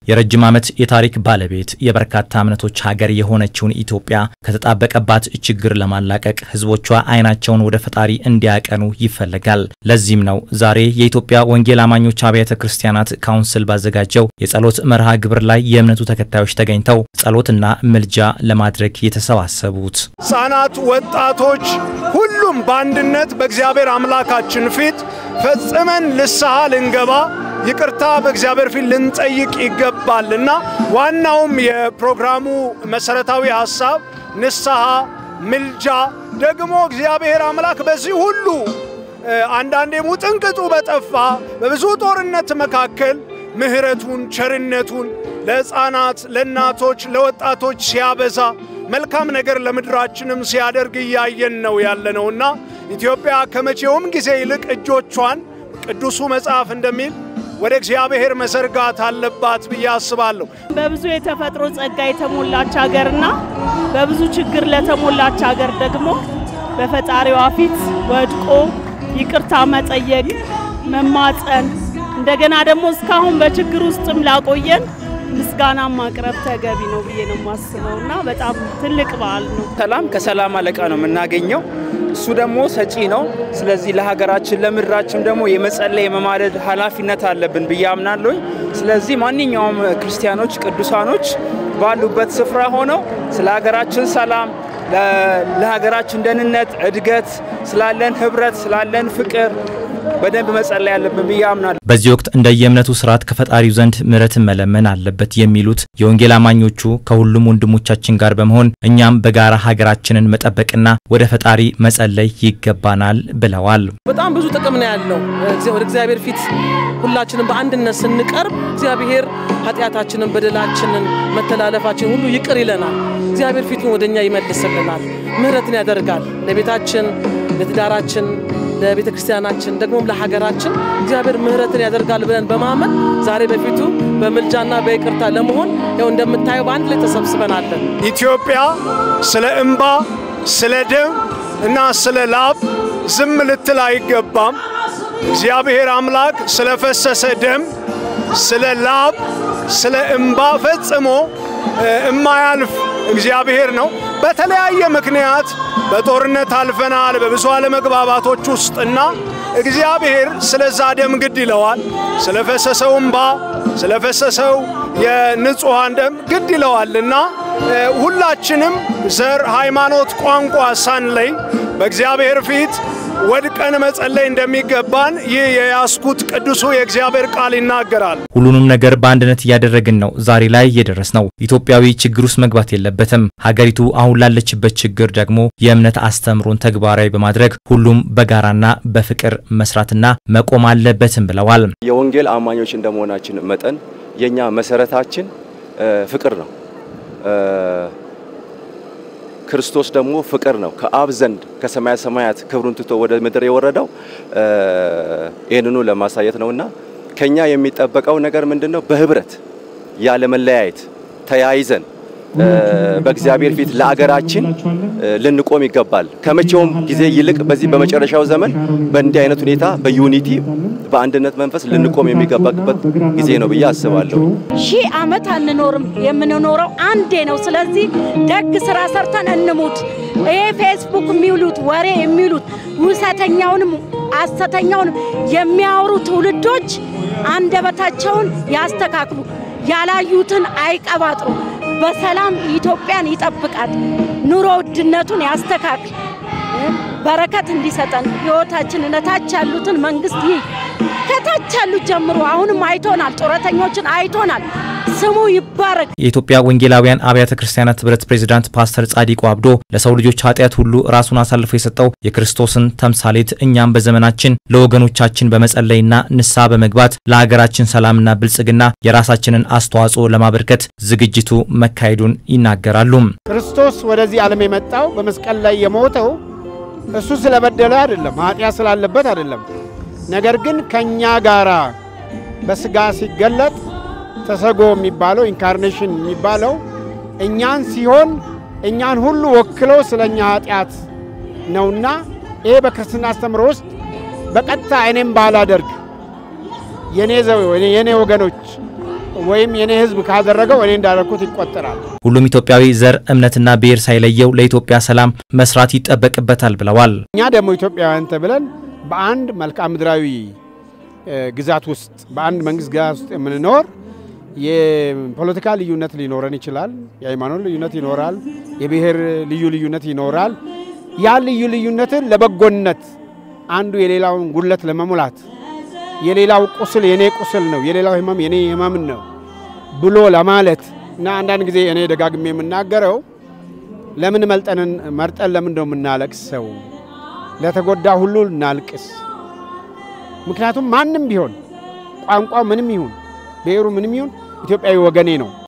የረጅም ዓመት የታሪክ ባለቤት የበርካታ እምነቶች ሀገር የሆነችውን ኢትዮጵያ ከተጣበቀባት ችግር ለማላቀቅ ሕዝቦቿ ዓይናቸውን ወደ ፈጣሪ እንዲያቀኑ ይፈለጋል። ለዚህም ነው ዛሬ የኢትዮጵያ ወንጌል አማኞች አብያተ ክርስቲያናት ካውንስል ባዘጋጀው የጸሎት መርሃ ግብር ላይ የእምነቱ ተከታዮች ተገኝተው ጸሎትና ምልጃ ለማድረግ የተሰባሰቡት። ሕፃናት፣ ወጣቶች፣ ሁሉም በአንድነት በእግዚአብሔር አምላካችን ፊት ፈጽመን ንስሐ ልንገባ ይቅርታ በእግዚአብሔር ፊት ልንጠይቅ ይገባልና ዋናውም የፕሮግራሙ መሰረታዊ ሐሳብ ንስሐ፣ ምልጃ ደግሞ እግዚአብሔር አምላክ በዚህ ሁሉ አንዳንዴ ሙጥንቅጡ በጠፋ በብዙ ጦርነት መካከል ምሕረቱን ቸርነቱን ለሕፃናት፣ ለእናቶች፣ ለወጣቶች ሲያበዛ መልካም ነገር ለምድራችንም ሲያደርግ እያየን ነው ያለነውና ኢትዮጵያ ከመቼውም ጊዜ ይልቅ እጆቿን ቅዱሱ መጽሐፍ እንደሚል ወደ እግዚአብሔር መዘርጋት አለባት ብዬ አስባለሁ። በብዙ የተፈጥሮ ጸጋ የተሞላች ሀገርና በብዙ ችግር ለተሞላች ሀገር ደግሞ በፈጣሪዋ ፊት ወድቆ ይቅርታ መጠየቅ፣ መማፀን እንደገና ደግሞ እስካሁን በችግር ውስጥም ላቆየን ምስጋና ማቅረብ ተገቢ ነው ብዬ ነው የማስበው እና በጣም ትልቅ በዓል ነው። ሰላም ከሰላም አለቃ ነው የምናገኘው። እሱ ደግሞ ሰጪ ነው። ስለዚህ ለሀገራችን ለምድራችን ደግሞ የመጸለይ የመማለድ ኃላፊነት አለብን ብዬ አምናለሁኝ። ስለዚህ ማንኛውም ክርስቲያኖች ቅዱሳኖች ባሉበት ስፍራ ሆነው ስለ ሀገራችን ሰላም፣ ለሀገራችን ደህንነት፣ እድገት፣ ስላለን ህብረት፣ ስላለን ፍቅር በደንብ መጸለይ ያለብን ብዬ አምናለሁ። በዚህ ወቅት እንደየእምነቱ ስርዓት ከፈጣሪው ዘንድ ምሕረትን መለመን አለበት የሚሉት የወንጌል አማኞቹ ከሁሉም ወንድሞቻችን ጋር በመሆን እኛም በጋራ ሀገራችንን መጠበቅና ወደ ፈጣሪ መጸለይ ይገባናል ብለዋል። በጣም ብዙ ጥቅም ነው ያለው። ወደ እግዚአብሔር ፊት ሁላችንም በአንድነት ስንቀርብ እግዚአብሔር ኃጢአታችንን፣ በደላችንን፣ መተላለፋችን ሁሉ ይቅር ይለናል። እግዚአብሔር ፊቱን ወደ እኛ ይመልስልናል። ምሕረትን ያደርጋል ለቤታችን፣ ለትዳራችን ለቤተ ክርስቲያናችን ደግሞም ለሀገራችን እግዚአብሔር ምሕረትን ያደርጋል ብለን በማመን ዛሬ በፊቱ በምልጃና በይቅርታ ለመሆን ያው እንደምታየው በአንድ ላይ ተሰብስበናለን። ኢትዮጵያ ስለ እምባ፣ ስለ ደም እና ስለ ላብ ዝም ልትል አይገባም። እግዚአብሔር አምላክ ስለ ፈሰሰ ደም፣ ስለ ላብ፣ ስለ እምባ ፈጽሞ እማያልፍ እግዚአብሔር ነው። በተለያየ ምክንያት በጦርነት አልፈናል፣ በብዙ አለመግባባቶች ውስጥና እግዚአብሔር ስለዛ ደም ግድ ይለዋል። ስለፈሰሰው እምባ፣ ስለፈሰሰው የንጹሐን ደም ግድ ይለዋልና ሁላችንም ዘር፣ ሃይማኖት፣ ቋንቋ ሳንለይ በእግዚአብሔር ፊት ወድቀን መጸለይ እንደሚገባን ይህ የያዝኩት ቅዱሱ የእግዚአብሔር ቃል ይናገራል። ሁሉንም ነገር በአንድነት እያደረግን ነው ዛሬ ላይ የደረስ ነው። ኢትዮጵያዊ ችግር ውስጥ መግባት የለበትም። ሀገሪቱ አሁን ላለችበት ችግር ደግሞ የእምነት አስተምሮን ተግባራዊ በማድረግ ሁሉም በጋራና በፍቅር መስራትና መቆም አለበትም ብለዋል። የወንጌል አማኞች እንደመሆናችን መጠን የኛ መሰረታችን ፍቅር ነው። ክርስቶስ ደግሞ ፍቅር ነው። ከአብ ዘንድ ከሰማያ ሰማያት ክብሩን ትቶ ወደ ምድር የወረደው ይህንኑ ለማሳየት ነውና ከኛ የሚጠበቀው ነገር ምንድን ነው? በህብረት ያለ መለያየት ተያይዘን በእግዚአብሔር ፊት ለአገራችን ልንቆም ይገባል። ከመቼውም ጊዜ ይልቅ በዚህ በመጨረሻው ዘመን በእንዲህ አይነት ሁኔታ በዩኒቲ በአንድነት መንፈስ ልንቆም የሚገባበት ጊዜ ነው ብዬ አስባለሁ። ሺህ ዓመት አንኖርም፣ የምንኖረው አንዴ ነው። ስለዚህ ደግ ስራ ሰርተን እንሙት። ይሄ ፌስቡክ የሚውሉት ወሬ የሚውሉት ውሰተኛውንም አሰተኛውንም የሚያወሩ ትውልዶች አንደበታቸውን ያስተካክሉ፣ ያላዩትን አይቀባጥሩ። በሰላም ኢትዮጵያን ይጠብቃት፣ ኑሮ ውድነቱን ያስተካክል፣ በረከት እንዲሰጠን ሕይወታችን እነታች ያሉትን መንግስት ይህ ከታች ያሉት ጀምሮ አሁንም አይቶናል፣ ጡረተኞችን አይቶናል። ስሙ ይባረክ። የኢትዮጵያ ወንጌላውያን አብያተ ክርስቲያናት ህብረት ፕሬዚዳንት ፓስተር ጻዲቁ አብዶ ለሰው ልጆች ኃጢአት ሁሉ ራሱን አሳልፎ የሰጠው የክርስቶስን ተምሳሌት እኛም በዘመናችን ለወገኖቻችን በመጸለይና ንስሐ በመግባት ለሀገራችን ሰላምና ብልጽግና የራሳችንን አስተዋጽኦ ለማበርከት ዝግጅቱ መካሄዱን ይናገራሉ። ክርስቶስ ወደዚህ ዓለም የመጣው በመስቀል ላይ የሞተው እሱ ስለበደለ አይደለም፣ ኃጢአት ስላለበት አይደለም። ነገር ግን ከእኛ ጋራ በስጋ ሲገለጥ ተሰጎ የሚባለው ኢንካርኔሽን የሚባለው እኛን ሲሆን እኛን ሁሉ ወክሎ ስለ እኛ ኃጢአት ነውና ይሄ በክርስትና አስተምሮ ውስጥ በቀጥታ እኔም ባላደርግ የኔ ዘው የኔ ወገኖች ወይም የኔ ህዝብ ካደረገው እኔ እንዳደረግኩት ይቆጠራል። ሁሉም ኢትዮጵያዊ ዘር፣ እምነትና ብሔር ሳይለየው ለኢትዮጵያ ሰላም መስራት ይጠበቅበታል ብለዋል። እኛ ደግሞ ኢትዮጵያውያን ተብለን በአንድ መልክዓ ምድራዊ ግዛት ውስጥ በአንድ መንግስት ግዛት ውስጥ የምንኖር የፖለቲካ ልዩነት ሊኖረን ይችላል። የሃይማኖት ልዩነት ይኖራል። የብሔር ልዩ ልዩነት ይኖራል። ያ ልዩ ልዩነትን ለበጎነት አንዱ የሌላውን ጉድለት ለመሙላት የሌላው ቁስል የኔ ቁስል ነው፣ የሌላው ህመም የኔ ህመም ነው ብሎ ለማለት እና አንዳንድ ጊዜ እኔ ደጋግሜ የምናገረው ለምን መልጠንን መርጠን ለምን ነው የምናለቅሰው? ለተጎዳ ሁሉ እናልቅስ። ምክንያቱም ማንም ቢሆን ቋንቋ ምንም ይሁን ብሔሩ ምንም ይሁን ኢትዮጵያዊ ወገኔ ነው።